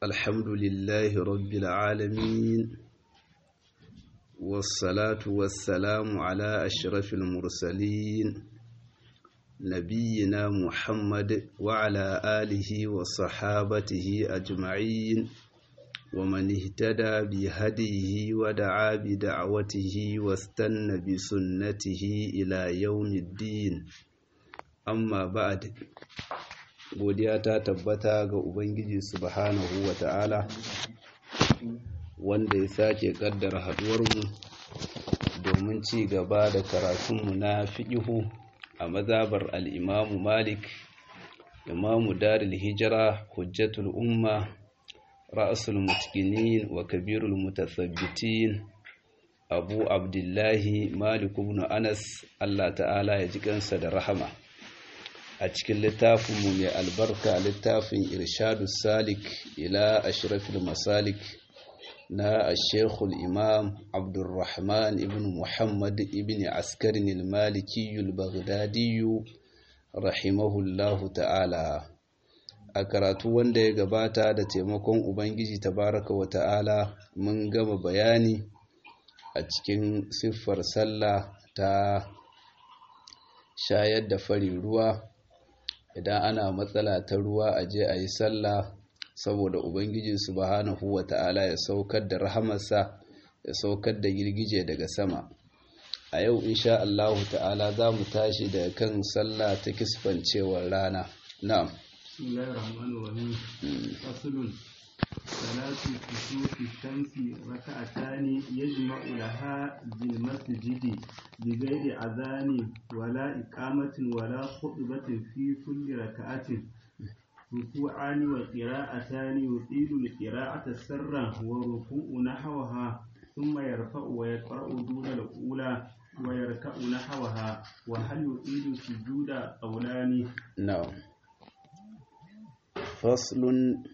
الحمد لله رب العالمين والصلاة والسلام على أشرف المرسلين نبينا محمد وعلى آله وصحابته أجمعين ومن اهتدى بهديه ودعا بدعوته واستنى بسنته إلى يوم الدين amma ba'ad godiya ta tabbata ga ubangiji subhanahu wa ta'ala wanda ya sake kaddara haduwarmu domin ci gaba da karatunmu na fiƙihu a mazabar al'imamu malik imamu daril hijira hujjatul umma ra'asul mutkinin wa kabirul mutasabbitin abu abdullahi malik ibn anas allah ta'ala ya ji kansa da rahama a cikin littafinmu mai albarka littafin irshadu salik ila ashrafil masalik na ashekul imam abdulrahman ibn muhammad ibn askarin ilmalikiyul baghdadiyu rahimahullahu ta'ala a karatu wanda ya gabata da taimakon ubangiji tabaraka wa ta'ala mun gama bayani a cikin siffar sallah ta shayar da fari ruwa idan ana matsala ta ruwa a je a yi sallah saboda ubangiji subhanahu wa ta'ala ya saukar da rahamarsa ya saukar da girgije daga sama a yau insha Allah ta'ala za mu tashi daga kan sallah ta kisfancewar rana na'am صلاة كسوف الشمس ركعتان يجمع لها بالمسجد بغير أذان ولا إقامة ولا خطبة في كل ركعة ركوعان وقراءتان يطيل القراءة سرا وركوع نحوها ثم يرفع ويقرأ دون الأولى ويركع نحوها وهل يطيل السجود قولان نعم فصل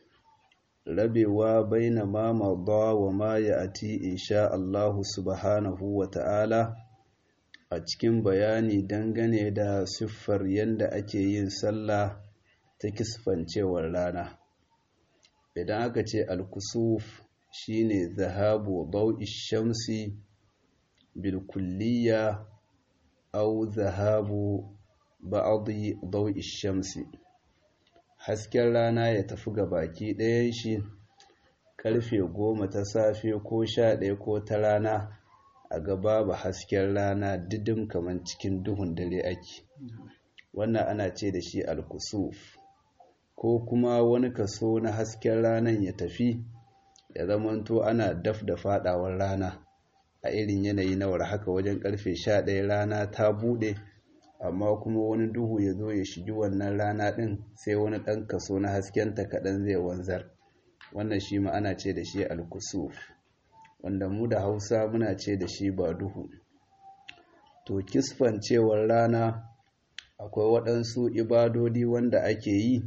rabewa baina ma madha wa ma ya'ti insha Allah subhanahu wa ta'ala a cikin bayani dangane da siffar yanda ake yin sallah ta kisfancewar rana idan aka ce al-kusuf shine zahabu dawi shamsi bil kulliya aw zahabu ba'dhi dawi shamsi hasken rana ya tafi ga baki ɗayan shi ƙarfe goma ta safe ko sha ɗaya ko ta rana a gaba ba hasken rana didim kamar cikin duhun dare ake wannan ana ce da shi alkusuf ko kuma wani kaso na hasken ranan ya tafi ya zamanto ana daf da faɗawar rana a irin yanayi na war haka wajen ƙarfe sha ɗaya rana ta buɗe amma kuma wani duhu ya zo ya shigi wannan rana ɗin sai wani ɗan kaso na haskenta kaɗan zai wanzar wannan shi ma ana ce da shi alkusuf wanda mu da hausa muna ce da shi ba duhu to kisfancewar rana akwai waɗansu ibadodi wanda ake yi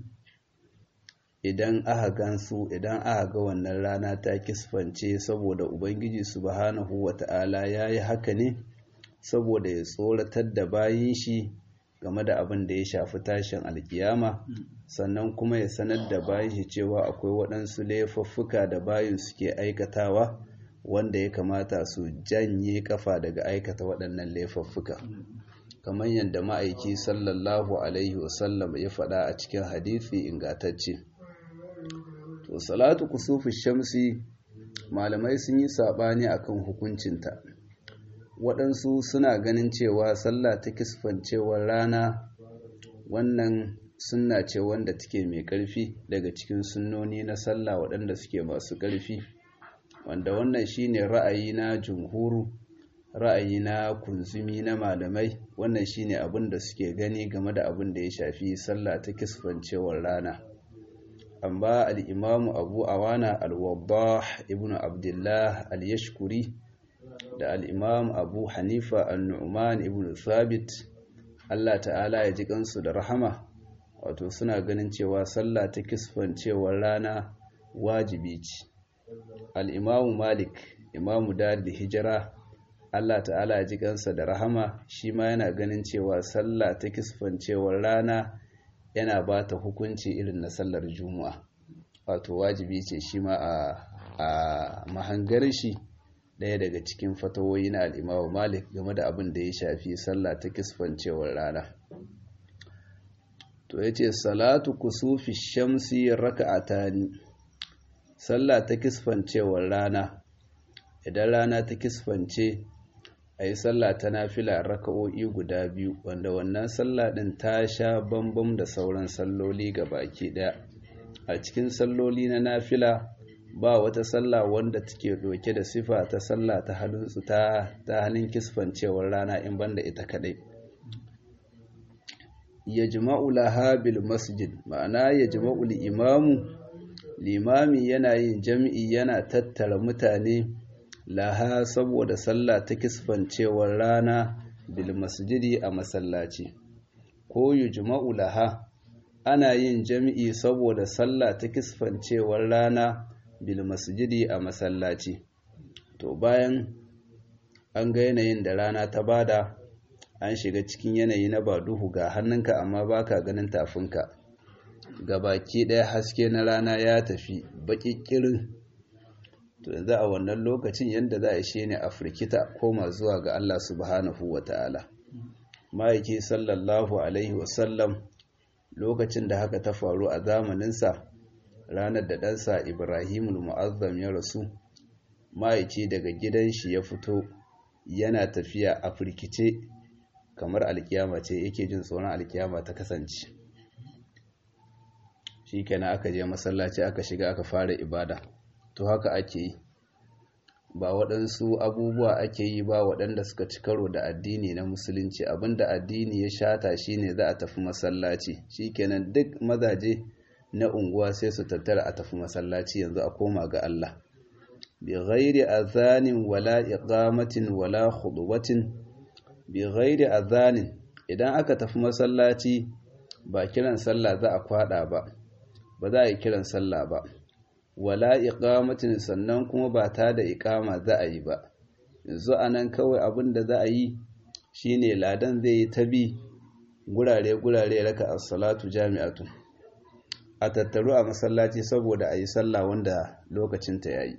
idan aka gansu idan aka ga wannan rana ta kisfance saboda ubangiji subhanahu wata'ala ya yi haka ne saboda ya tsoratar da bayin shi game da abin da ya shafi tashin alkiyama sannan kuma ya sanar da bayin shi cewa akwai waɗansu laifuffuka da bayin suke aikatawa wanda ya kamata su janye kafa daga aikata waɗannan laifuffuka kamar yadda ma'aiki sallallahu alaihi wasallam ya faɗa a cikin hadisi ingantacce to salatu kusufi shamsi malamai sun yi saɓani akan hukuncinta waɗansu suna ganin cewa sallah ta kisfancewar rana wannan sunna ce wanda take mai ƙarfi daga cikin sunnoni na sallah waɗanda suke masu ƙarfi wanda wannan shine ra'ayi na jumhuru ra'ayi na kunzumi na malamai wannan shine abin da suke gani game da abin da ya shafi sallah ta kisfancewar rana amma al-imamu abu awana al-waddah ibnu abdullah al-yashkuri da al'imam abu hanifa al-nu'man ibn thabit Allah ta'ala ya ji kansu da rahama wato suna ganin cewa sallah ta kisfancewar rana wajibi ce al'imamu malik imamu da hijira Allah ta'ala ya ji kansa da rahama shi ma yana ganin cewa sallah ta kisfancewar rana yana ba ta hukunci irin na sallar juma'a wato wajibi ce shi ma a mahangar shi ɗaya daga cikin fatawoyi na al'imamu malik game da abin da ya shafi sallah ta kisfancewar rana to ya ce salatu kusufi shamsi raka'atani sallah ta kisfancewar rana idan rana ta kisfance a yi sallah ta nafila raka'o'i guda biyu wanda wannan sallah ɗin ta sha bambam da sauran salloli ga baki ɗaya a cikin salloli na nafila ba wata sallah wanda take ɗauke da sifa ta sallah ta halinsu ta ta halin kisfancewar rana in banda ita kaɗai ya jima'u laha bil masjid ma'ana ya jima'u imamu limami yana yin jam'i yana tattara mutane laha saboda sallah ta kisfancewar rana bil masjidi a masallaci ko yujma'u laha ana yin jami'i saboda sallah ta kisfancewar rana bil masjidi a masallaci to bayan an ga yanayin da rana ta bada an shiga cikin yanayi na ba duhu ga hannunka amma baka ganin tafinka baki ɗaya haske na rana ya tafi baƙiƙirin to yanzu a wannan lokacin yadda za a shi ne a firkita koma zuwa ga Allah subhanahu wa ta'ala ma'aiki sallallahu alaihi wasallam lokacin da haka ta faru a zamaninsa ranar da ɗansa ibrahimul mu'azzam ya rasu ma'aiki daga gidan shi ya fito yana tafiya a firkice kamar alkiyama ce yake jin tsoron alkiyama ta kasance shi kenan aka je masallaci aka shiga aka fara ibada to haka ake yi ba waɗansu abubuwa ake yi ba waɗanda suka ci karo da addini na musulunci abinda addini ya shata shine za a tafi masallaci shikenan duk mazaje na unguwa sai su tattara a tafi masallaci yanzu a koma ga Allah bi ghairi azanin wala iqamatin wala khudwatin bi ghairi azanin idan aka tafi masallaci ba kiran sallah za a kwada ba ba za a yi kiran sallah ba wala iqamatin sannan kuma ba ta da iqama za a yi ba yanzu anan kawai abin da za a yi shine ladan zai yi ta bi gurare gurare raka as-salatu jami'atun a tattaru a masallaci saboda a yi sallah wanda lokacin ta yayi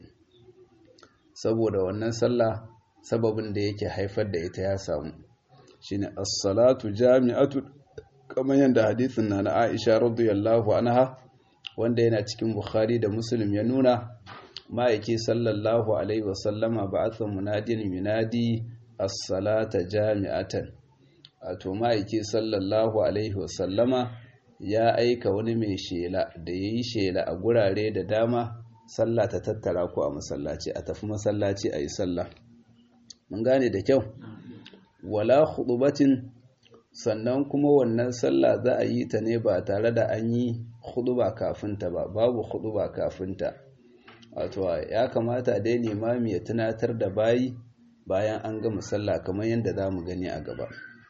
saboda wannan sallah sababin da yake haifar da ita ya samu shine as-salatu jami'atun kamar yadda hadisin na na Aisha radiyallahu anha wanda yana cikin Bukhari da Muslim ya nuna ma'aiki sallallahu alaihi wasallama ba'atha munadin minadi as-salata jami'atan wato ma'aiki sallallahu alaihi wasallama ya aika wani mai shela da yayi shela a gurare da dama sallah ta tattara ku a masallaci a tafi masallaci a yi sallah mun gane da kyau wala khutubatin sannan kuma wannan sallah za a yi ta ne ba tare da an yi khutuba kafinta ba babu khutuba kafinta wato ya kamata dai limami ya tunatar da bayi bayan an gama sallah kamar yadda za mu gani a gaba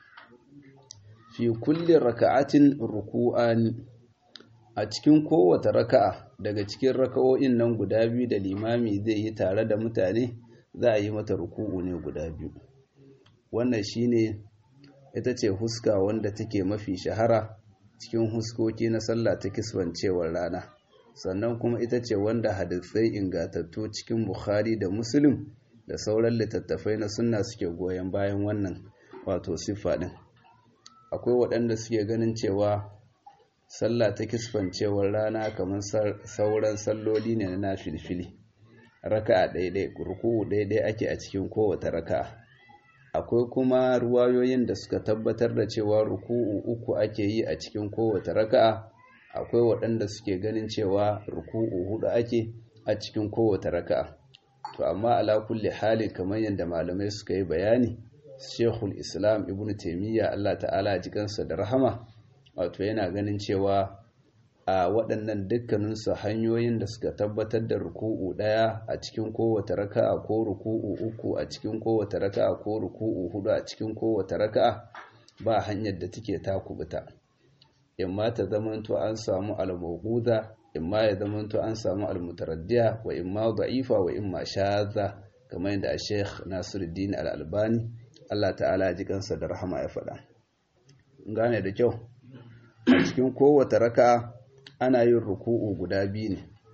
fi kulli raka'atin ruku'ani a cikin kowace raka'a daga cikin raka'o'in nan guda biyu da limami zai yi tare da mutane za a yi mata ruku'u ne guda biyu wannan shine ita ce huska wanda take mafi shahara cikin huskoki na sallah ta kiswancewar rana sannan kuma ita ce wanda hadisai ingatattu cikin bukhari da muslim da sauran littattafai na sunna suke goyon bayan wannan wato siffa din akwai waɗanda suke ganin cewa sallah ta kisfancewar rana kamar sauran salloli ne na filfili raka'a ɗaiɗai ruku'u ɗaiɗai ake a cikin kowace raka'a akwai kuma ruwayoyin da suka tabbatar da cewa ruku'u uku ake yi a cikin kowace raka'a akwai waɗanda suke ganin cewa ruku'u hudu ake a cikin kowace raka'a to amma ala kulli halin kamar yadda malamai suka yi bayani Sheikhul Islam Ibn Taymiyyah Allah ta'ala ji kansa da rahama wato yana ganin cewa a waɗannan dukkaninsu hanyoyin da suka tabbatar da ruku'u ɗaya a cikin kowace raka'a ko ruku'u uku a cikin kowace raka'a ko ruku'u hudu a cikin kowace raka'a ba hanyar da take takubuta imma ta zamanto an samu al-mawquda imma ya zamanto an samu al-mutaraddiya wa imma da'ifa wa imma shadha kamar yadda Sheikh Nasiruddin Al-Albani Allah ta'ala ji kansa da rahama ya faɗa gane da kyau a cikin kowace raka'a ana yin ruku'u guda biyu ne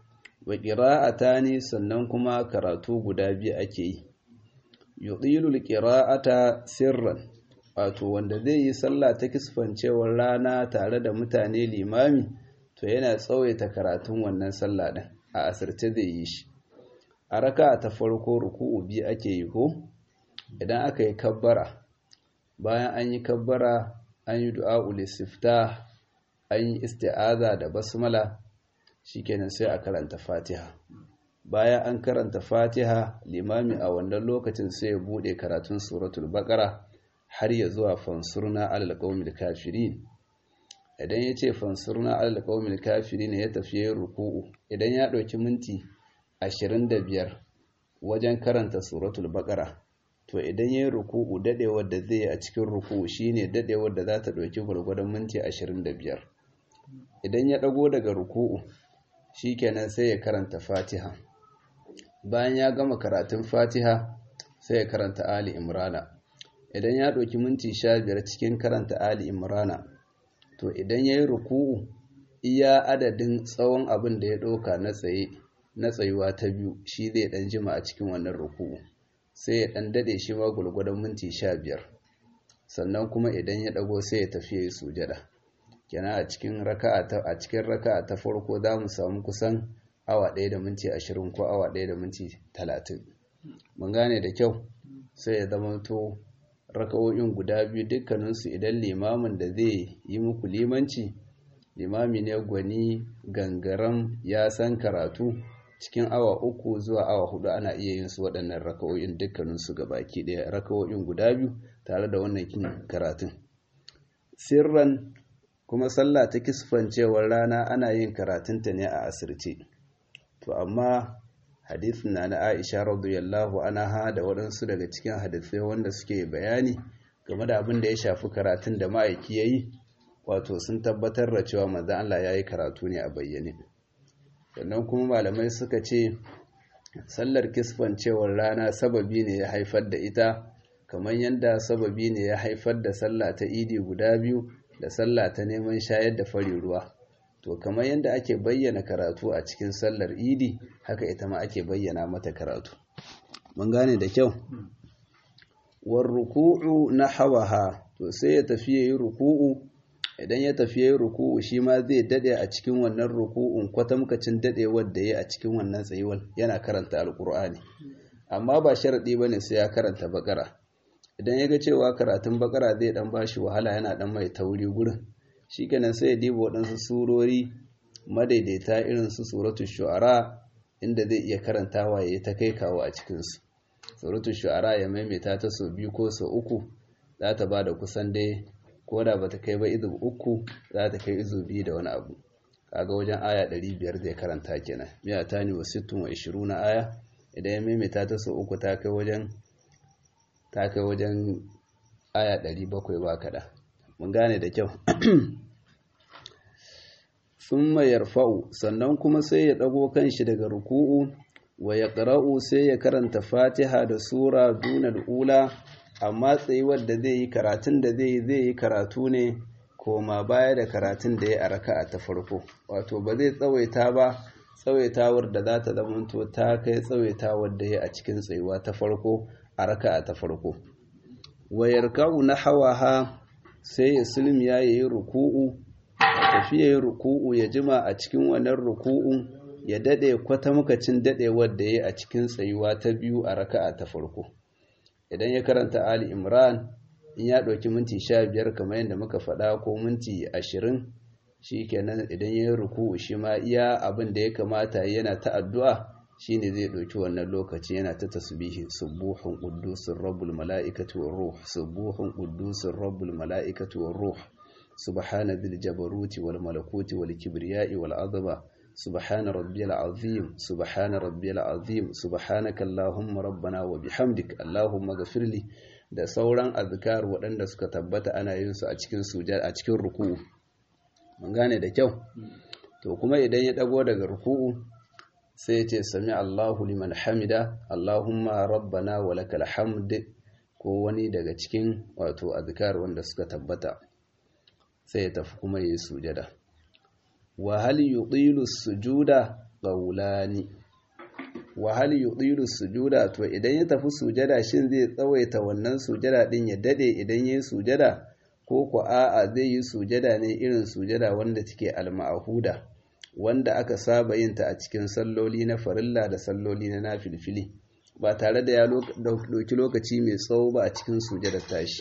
wa qira'atani sannan kuma karatu guda biyu ake yi yudilul qira'ata sirran wato wanda zai yi sallah ta kisfancewar rana tare da mutane limami to yana tsawaita karatun wannan sallah din a asirce zai yi shi a raka ta farko ruku'u biyu ake yi ko idan aka yi kabbara bayan an yi kabbara an yi du'a'ul istifta an yi isti'aza da basmala shikenan sai a karanta fatiha bayan an karanta fatiha limami a wannan lokacin sai ya bude karatun suratul baqara har ya zuwa fansurna alal qaumil kafirin idan ya ce fansurna alal qaumil kafirin ya tafi yin ruku'u idan ya ɗauki minti 25 wajen karanta suratul baqara to idan yayin ruku'u dadewar da zai a cikin ruku'u shine dadewar da za ta dauki gurgurdan minti 25 idan ya dago daga ruku'u shikenan sai ya karanta Fatiha bayan ya gama karatun Fatiha sai ya karanta Ali Imrana idan ya dauki minti 15 cikin karanta Ali Imrana to idan yayin ruku'u iya adadin tsawon abin da ya dauka na tsaye na tsayuwa ta biyu shi zai dan jima a cikin wannan ruku'u sai ya dan dade shi ma gulgudan minti 15 sannan kuma idan ya dago sai ya tafi yayi sujada kenan a cikin raka'a ta a cikin raka'a ta farko za mu samu kusan awa 1 da minti 20 ko awa 1 da minti 30 mun gane da kyau sai ya zama to raka'o'in guda biyu dukkaninsu idan limamin da zai yi muku limanci limami ne gwani gangaram ya san karatu cikin awa uku zuwa awa hudu ana iya yin su waɗannan raka'o'in dukkaninsu ga baki ɗaya raka'o'in guda biyu tare da wannan kin karatun sirran kuma sallah ta kisfancewar rana ana yin karatunta ne a asirce to amma hadithin na na aisha radiyallahu anha da waɗansu daga cikin hadisai wanda suke bayani game da abin da ya shafi karatun da ma'aiki ya yi wato sun tabbatar da cewa manzon Allah ya yi karatu ne a bayyane sannan kuma malamai suka ce sallar kisfancewar rana sababi ne ya haifar da ita kamar yadda sababi ne ya haifar da sallah ta idi guda biyu da sallah ta neman shayar da fari ruwa to kamar yadda ake bayyana karatu a cikin sallar idi haka ita ma ake bayyana mata karatu mun gane da kyau war ruku'u na hawaha to sai ya tafi yayi ruku'u idan ya tafi yayi ruku'u shi ma zai dade a cikin wannan ruku'un kwatamkacin dadewar da yayi a cikin wannan tsayuwar yana karanta alqur'ani amma ba sharadi bane sai ya karanta bakara idan ya ga cewa karatun bakara zai dan bashi wahala yana dan mai tauri gurin shikenan sai ya diba waɗansu surori madaidaita irin su suratul shu'ara inda zai iya karantawa yayi ta kai kawo a cikin su suratul shu'ara ya maimaita ta sau biyu ko sau uku za ta ba da kusan dai ko da ba ta kai ba izu uku za ta kai izu biyu da wani abu kaga wajen aya ɗari biyar zai karanta kenan miya ta ne wa sittun wa ishiru na aya idan ya maimaita ta sau uku ta kai wajen ta kai wajen aya ɗari bakwai ba kaɗa mun gane da kyau sun mayar fa'u sannan kuma sai ya ɗago kanshi daga ruku'u wa ya ƙara'u sai ya karanta fatiha da sura dunar ula amma tsayuwar da zai yi karatun da zai yi zai yi karatu ne koma baya da karatun da ya a raka'a ta farko wato ba zai tsawaita ba tsawaitawar da za ta zamanto ta kai tsawaitawar da ya a cikin tsayuwa ta farko a raka'a ta farko wayar kawu na hawaha sai ya sulmi ya yi ruku'u tafiya yi ruku'u ya jima a cikin wannan ruku'un ya dade kwatamkacin dadewar da ya a cikin tsayuwa ta biyu a raka'a ta farko idan ya karanta Ali Imran in ya ɗauki minti sha biyar kamar yadda muka faɗa ko minti ashirin shi kenan idan ya yi ruku'u shi ma iya abin da ya kamata yana ta addu'a shi ne zai ɗauki wannan lokaci yana ta tasbihi subuhun ƙuddusin rabbul mala'ikatu wa ruh subuhun ƙuddusin rabbul mala'ikatu wa ruh subhana bil jabaruti wal malakuti wal kibriya'i wal azaba سبحان ربي العظيم سبحان ربي العظيم سبحانك اللهم ربنا وبحمدك اللهم اغفر لي da sauran azkar waɗanda suka tabbata ana yin su a cikin sujada a cikin ruku'u mun gane da kyau to kuma idan ya dago daga ruku'u sai ya ce sami Allahu liman hamida Allahumma rabbana wa lakal hamd ko wani daga cikin wato azkar wanda suka tabbata sai ya tafi kuma yi sujada wa hal yutilu sujuda qawlani wa hal yudiru sujuda to idan ya tafi sujada shin zai tsawaita wannan sujada din ya dade idan yayi sujada ko ko a'a zai yi sujada ne irin sujada wanda take al-ma'huda wanda aka saba yin ta a cikin salloli na farilla da salloli na nafilfili ba tare da ya dauki lokaci mai tsawo ba a cikin sujadar tashi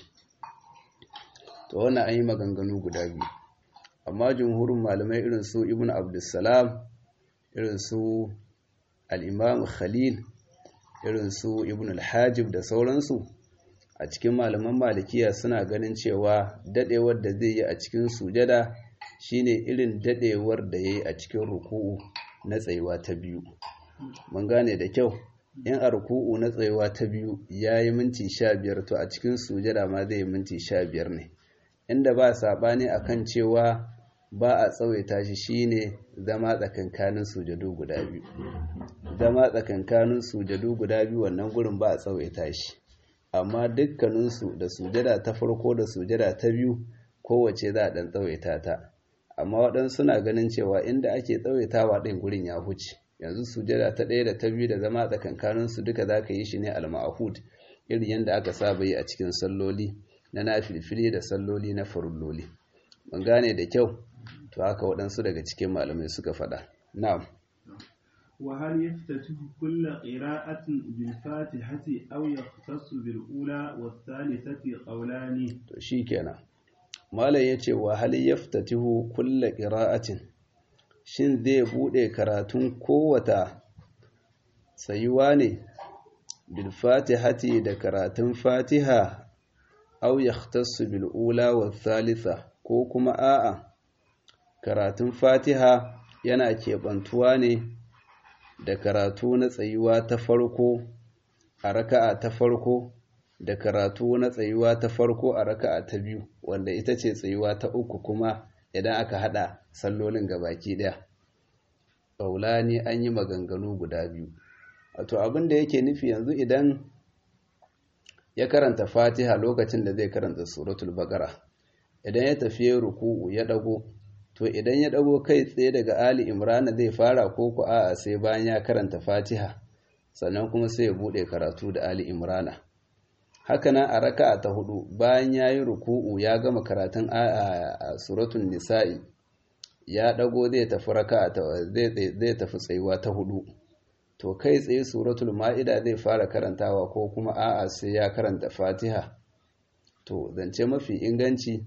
to wannan an yi maganganu guda biyu amma jumhurin malamai irin su ibn abdussalam irin su al'imam khalil irin su ibn al-hajib da sauransu a cikin malaman malikiya suna ganin cewa dadewar da zai yi a cikin sujada shine irin dadewar da ya yi a cikin ruku'u na tsayuwa ta biyu mun gane da kyau in a ruku'u na tsayuwa ta biyu ya yi minti sha biyar to a cikin sujada ma zai yi minti sha biyar ne inda ba saɓani akan cewa ba a tsawaita shi shine zama tsakankanin sujadu guda biyu zama tsakankanin sujadu guda biyu wannan gurin ba a tsawaita shi amma dukkaninsu da sujada ta farko da sujada ta biyu kowace za a ɗan tsawaita ta amma waɗansu suna ganin cewa inda ake tsawaitawa ɗin gurin ya huce yanzu sujada ta ɗaya da ta biyu da zama tsakankaninsu duka za ka yi shi ne al-ma'hud irin yadda aka saba yi a cikin salloli na nafilfili da salloli na farulloli mun gane da kyau to haka waɗansu daga cikin malamai suka faɗa na'am wa hal yaftatihu kullu qira'atin bil fatihati aw yahtassu bil ula was thalithati qawlani to shikenan malam yace wa hal yaftatihu kullu qira'atin shin zai bude karatun kowata tsayuwa ne bil fatihati da karatun fatiha aw yahtassu bil ula was thalitha ko kuma a'a karatun fatiha yana keɓantuwa ne da karatu na tsayuwa ta farko a raka'a ta farko da karatu na tsayuwa ta farko a raka'a ta biyu wanda ita ce tsayuwa ta uku kuma idan aka hada sallolin gabaki daya ƙaulani an yi maganganu guda biyu wato abin da yake nufi yanzu idan ya karanta fatiha lokacin da zai karanta suratul baqara idan ya tafi ruku'u ya dago to idan ya dago kai tsaye daga ali imrana zai fara ko ku a'a sai bayan ya karanta fatiha sannan kuma sai ya bude karatu da ali imrana haka nan a raka'a ta hudu bayan ya yi ruku'u ya gama karatun a suratul nisa'i ya dago zai tafi raka'a zai tafi tsayuwa ta hudu to kai tsaye suratul ma'ida zai fara karantawa ko kuma a'a sai ya karanta fatiha to zance mafi inganci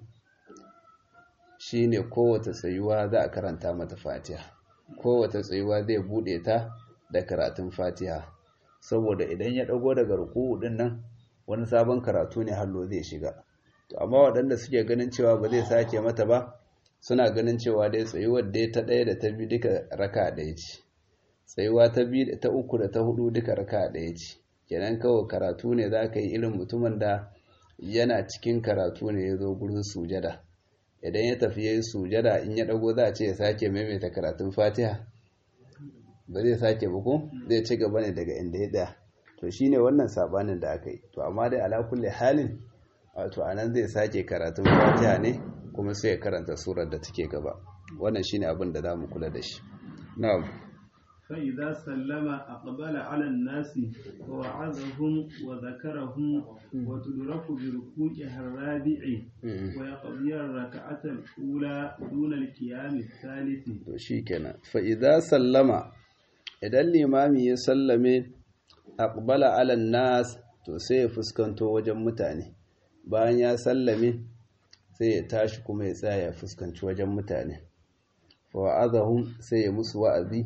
shine kowace tsayuwa za a karanta mata fatiha kowace tsayuwa zai bude ta da karatun fatiha saboda idan ya dago daga ruku'u din nan wani sabon karatu ne hallo zai shiga to amma waɗanda suke ganin cewa ba zai sake mata ba suna ganin cewa dai tsayuwar dai ta ɗaya da ta biyu duka raka ɗaya ce tsayuwa ta biyu ta uku da ta hudu duka raka ɗaya ce kenan kawai karatu ne za ka yi irin mutumin da yana cikin karatu ne ya zo gurin sujada idan ya tafi ya yi sujada in ya ɗago za a ce ya sake maimaita karatun fatiha ba zai sake buku zai ci gaba ne daga inda ya ɗaya to shine wannan sabanin da aka yi to amma dai ala kulli halin wato anan zai sake karatun fatiha ne kuma sai ya karanta surar da take gaba wannan shine abin da zamu kula da shi na'am fa idza sallama aqbala ala an-nas wa wa'azahum wa dhakarahum wa tudraku bi ruku'i ar-rabi'i wa yaqdi ar-rak'ata al-ula duna al-qiyam ath-thalith to shikenan fa idza sallama idan limami ya sallame aqbala ala nas to sai ya fuskanto wajen mutane bayan ya sallame sai ya tashi kuma ya tsaya ya fuskanci wajen mutane fa wa'azahum sai ya musu wa'azi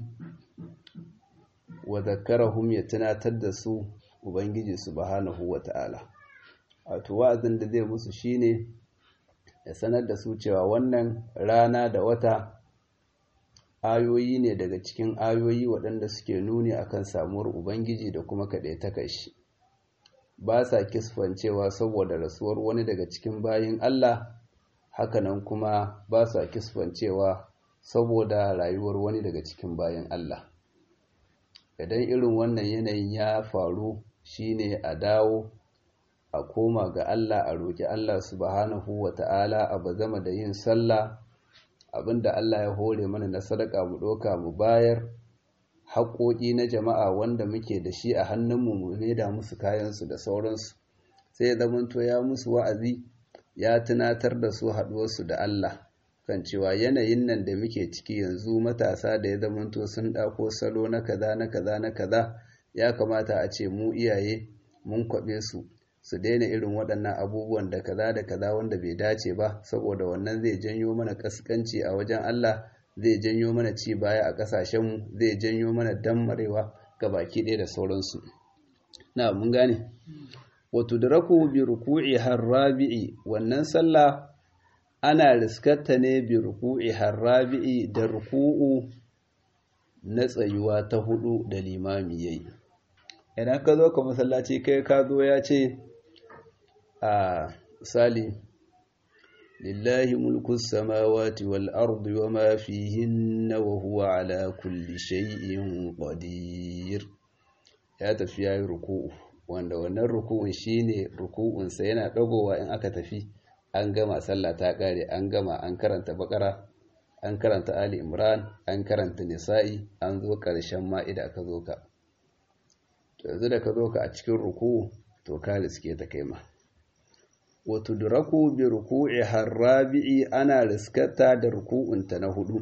wa zakarahum ya tunatar da su ubangiji subhanahu wata'ala wato wa'azin da zai musu shine ya sanar da su cewa wannan rana da wata ayoyi ne daga cikin ayoyi waɗanda suke nuni akan samuwar ubangiji da kuma kaɗai shi ba sa kisfancewa saboda rasuwar wani daga cikin bayin Allah hakanan kuma ba sa kisfancewa saboda rayuwar wani daga cikin bayin Allah idan irin wannan yanayin ya faru shine a dawo a koma ga Allah a roƙi Allah subhanahu wata'ala a bazama da yin sallah abinda Allah ya hore mana na sadaka mu ɗauka mu bayar haƙoƙi na jama'a wanda muke da shi a hannunmu mu maida musu kayansu da sauransu sai ya zamanto ya musu wa'azi ya tunatar da su haɗuwarsu da Allah kan cewa yanayin nan da muke ciki yanzu matasa da ya zamanto sun ɗako salo na kaza na kaza na kaza ya kamata a ce mu iyaye mun kwaɓe su su daina irin waɗannan abubuwan da kaza da kaza wanda bai dace ba saboda wannan zai janyo mana ƙasƙanci a wajen Allah zai janyo mana ci baya a ƙasashenmu zai janyo mana dammarewa ga baki ɗaya da sauransu na mun gane wato da raku bi ruku'i harrabi'i wannan sallah ana riskarta ne bi ruku'i harrabi'i da ruku'u na tsayuwa ta hudu da limami yayi idan ka zo ka masallaci kai ka zo ya ce a sali lillahi mulku samawati wal ardi wa ma fihinna wa huwa ala kulli shay'in qadir ya tafi yayi ruku'u wanda wannan ruku'un shine ruku'un sa yana dagowa in aka tafi an gama sallah ta kare an gama an karanta bakara an karanta ali imran an karanta nisa'i an zo karshen ma'ida ka zo ka to yanzu da ka zo ka a cikin ruku'u to ka riske ta kai ma wa tudraku bi ruku'i harrabi'i ana riskata da ruku'unta na hudu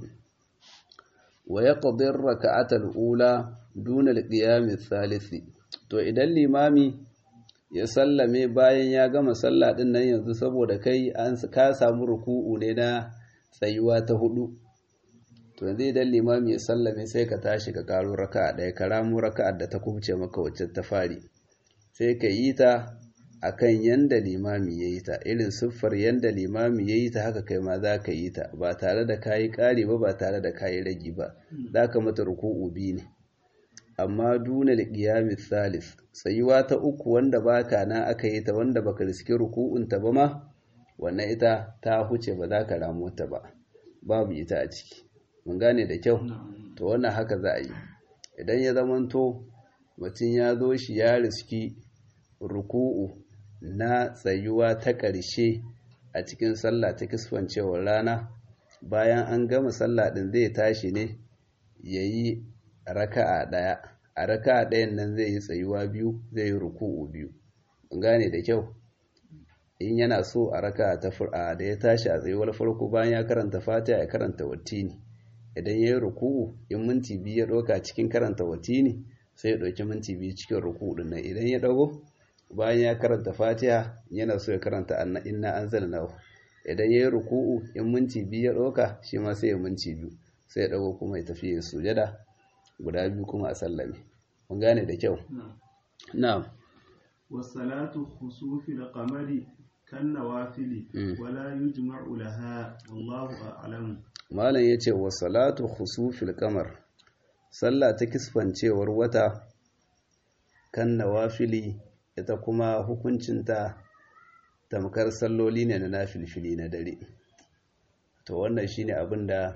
wa yaqdi ar-rak'ata al-ula duna al-qiyam ath-thalith to idan limami ya sallame bayan ya gama sallah din nan yanzu saboda kai an ka samu ruku'u ne na tsayuwa ta hudu to yanzu idan limami ya sallame sai ka tashi ka karo raka'a ɗaya ka ramu raka'ar da ta kubce maka wacce ta fari sai ka yi ta akan yanda limami ya yi ta irin siffar yanda limami ya yi ta haka kai ma za ka yi ta ba tare da kayi ƙari ba ba tare da kayi ragi ba za ka mata ruku'u biyu ne amma duna liqiyami thalith tsayuwa ta uku wanda baka na aka yi ta wanda baka riski ruku'un ta ba ma wannan ita ta huce ba za ka ramo ta ba babu ita a ciki mun gane da kyau to wannan haka za a yi idan ya zamanto mutum ya zo shi ya riski ruku'u na tsayuwa ta ƙarshe a cikin sallah ta kisfancewar rana bayan an gama sallah ɗin zai tashi ne ya yi raka'a ɗaya a raka'a ɗayan nan zai yi tsayuwa biyu zai yi ruku'u biyu gane da kyau in yana so a raka'a ta fura da ya tashi a tsayuwar farko bayan ya karanta fatiha ya karanta wattini idan ya yi ruku'u in minti biyu ya ɗauka cikin karanta wattini sai ya ɗauki minti biyu cikin ruku'u ɗin nan idan ya ɗago bayan ya karanta fatiha yana so ya karanta inna anzalnahu idan ya yi ruku'u in minti biyu ya ɗauka shi ma sai ya minti biyu sai ya ɗago kuma ya tafi ya sujada guda biyu kuma a sallame mun gane da kyau na'am wasalatu khusufil qamari kan nawafili wala yujma'u laha wallahu a'lam malam yace wasalatu khusufil qamar sallah ta kisfancewar wata kan nawafili ita kuma hukuncinta tamkar salloli ne na nafilfili na dare to wannan shine abin da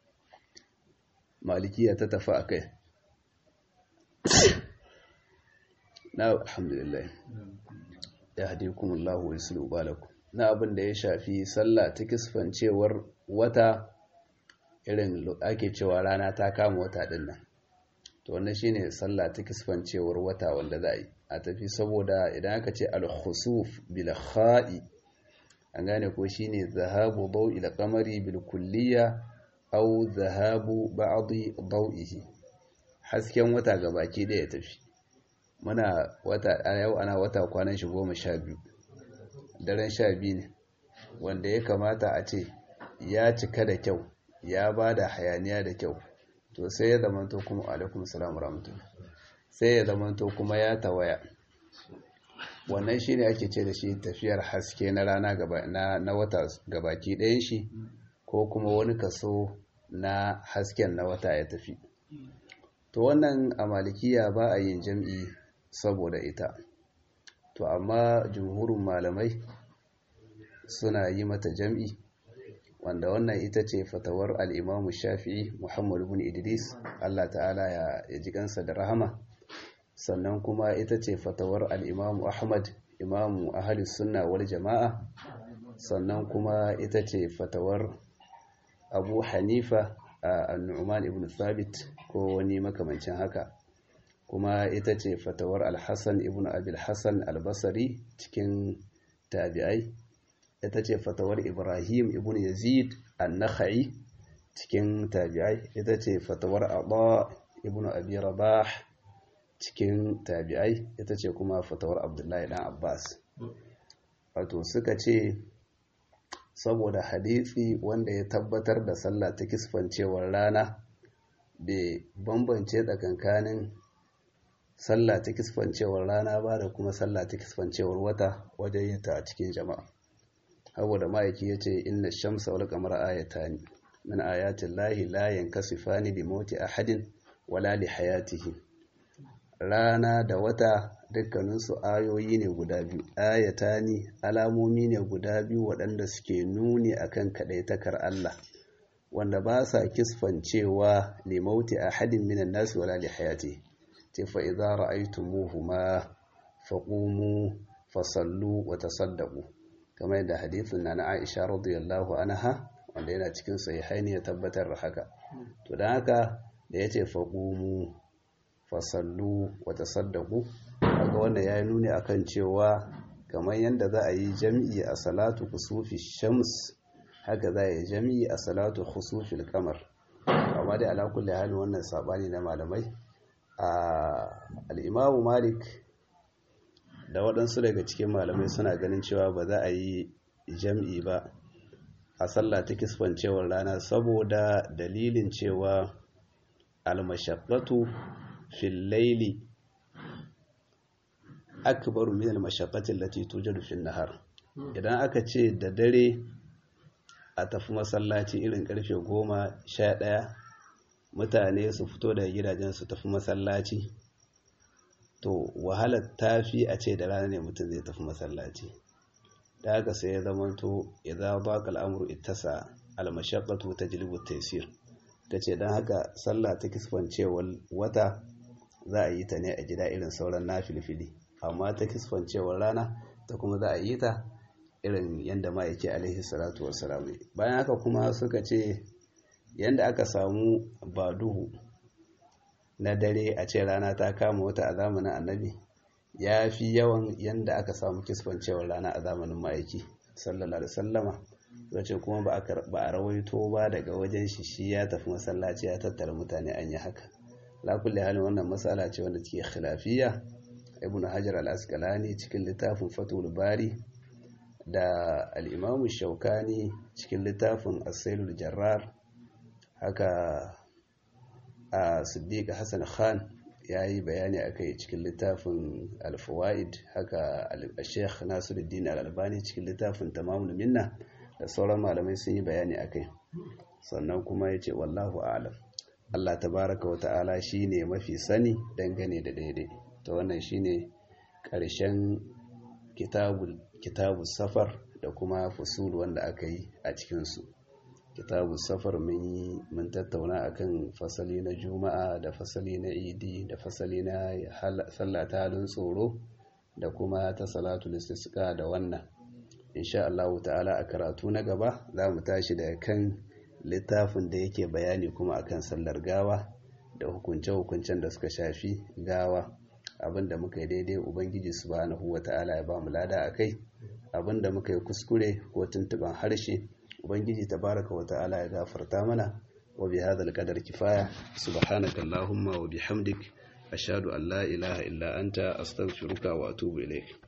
malikiya ta tafi a kai na alhamdulillah ya haɗe kuma Allah wa yusulu balaku na abin da ya shafi sallah ta kisfancewar wata irin ake cewa rana ta kama wata ɗin nan to wannan shine sallah ta kisfancewar wata wanda za a yi a tafi saboda idan aka ce al-khusuf bil kha'i an gane ko shine zahabu dawi ila qamari bil kulliya aw zahabu ba'dhi dawihi hasken wata gabaki da ya tafi muna wata yau ana wata kwanan shi goma sha biyu daren sha biyu ne wanda ya kamata a ce ya cika da kyau ya ba da hayaniya da kyau to sai ya zamanto kuma alaikum salam rahmatullah sai ya zamanto kuma ya tawaya wannan shine ake ce da shi tafiyar haske na rana gaba na, na wata gabaki ɗayan shi ko kuma wani kaso na hasken na wata ya tafi to wannan a malikiya ba a yin jam'i saboda ita to amma jumhurin malamai suna yi mata jam'i wanda wannan ita ce fatawar al'imamu shafi'i muhammadu bin idris allah ta'ala ya ji kansa da rahama sannan kuma ita ce fatawar al'imamu ahmad imamu ahalis sunna wal jama'a sannan kuma ita ce fatawar abu hanifa a nu'man ibn thabit ko wani makamancin haka kuma ita ce fatawar alhassan ibn abil hassan albasari cikin tabi'ai ita ce fatawar ibrahim ibn yazid an-nakhai cikin tabi'ai ita ce fatawar abba ibn abi rabah cikin tabi'ai ita ce kuma fatawar abdullahi dan abbas wato suka ce saboda hadisi wanda ya tabbatar da sallah ta kisfancewar rana bai bambance tsakankanin sallah ta kisfancewar rana ba da kuma sallah ta kisfancewar wata wajen yin ta a cikin jama'a saboda ma'aiki ya ce inna shamsa wal qamara ayatani min ayatin lahi la yankasifani bi mauti ahadin wala li hayatihi rana da wata dukkaninsu ayoyi ne guda biyu ayatani alamomi ne guda biyu waɗanda suke nuni akan kaɗaitakar Allah wanda ba sa kisfancewa limauti ahadin minan nasu wala li hayati ce fa idza ra'aytumuhuma faqumu fasallu wa tasaddaqu kamar yadda hadithin na Aisha radiyallahu anha wanda yana cikin sahihaini ya tabbatar da haka to dan haka da yace faqumu fasallu wa tasaddaqu kaga wanda yayi nuni akan cewa kamar yanda za a yi jami'i a salatu kusufi shams haka za a yi jami'i a salatu khusufi al-qamar amma dai ala kulli hali wannan sabani na malamai a al-imamu malik da waɗansu daga cikin malamai suna ganin cewa ba za a yi jam'i ba a sallah ta kisfancewar rana saboda dalilin cewa almashaqqatu fil laili akbaru min almashaqqati allati tujadu fil nahar idan aka ce da dare a tafi masallaci irin karfe goma sha ɗaya mutane su fito daga gidajen su tafi masallaci to wahalar tafi a ce da rana ne mutum zai tafi masallaci da haka sai ya zamanto idan ba ka al'amuru ittasa almashaqqatu tajlibu taysir tace dan haka sallah ta kisfancewar wata za a yi ta ne a gida irin sauran nafilfili amma ta kisfancewar rana ta kuma za a yi ta irin yanda ma yake alaihi salatu wassalam bayan haka kuma suka ce yanda aka samu baduhu na dare a ce rana ta kama wata a zamanin annabi ya fi yawan yadda aka samu kisfancewar rana a zamanin ma'aiki sallallahu alaihi sallama wace kuma ba a rawaito ba daga wajen shi shi ya tafi masallaci ya tattara mutane an yi haka lakulle halin wannan matsala ce wanda take khilafiya ibnu hajar al-asqalani cikin littafin fatul bari da al-imamu shaukani cikin littafin as-sailul jarrar haka a siddiq hassan khan ya yi bayani a kai cikin littafin alfawaid haka sheikh nasiruddin al-albani cikin littafin tamamul minna da sauran malamai sun yi bayani a kai sannan kuma ya ce wallahu alam allah tabaraka wa ta'ala shi ne mafi sani dangane da daidai ta wannan shi ne ƙarshen kitabu safar da kuma fusul wanda aka yi a cikinsu kitabu safar mun tattauna akan fasali na juma'a da fasali na idi da fasali na sallah ta halin tsoro da kuma ta salatu istisqa da wannan insha Allah ta'ala a karatu na gaba za mu tashi daga kan littafin da yake bayani kuma akan sallar gawa da hukunce-hukuncen da suka shafi gawa abinda muka yi daidai ubangiji subhanahu wata'ala ya ba mu lada akai abinda muka yi kuskure ko tuntuban harshe ubangiji tabaraka wa ta'ala ya gafarta mana wa bi hadha qadar kifaya subhanaka allahumma wa bihamdik ashhadu an la ilaha illa anta astaghfiruka wa atubu ilayk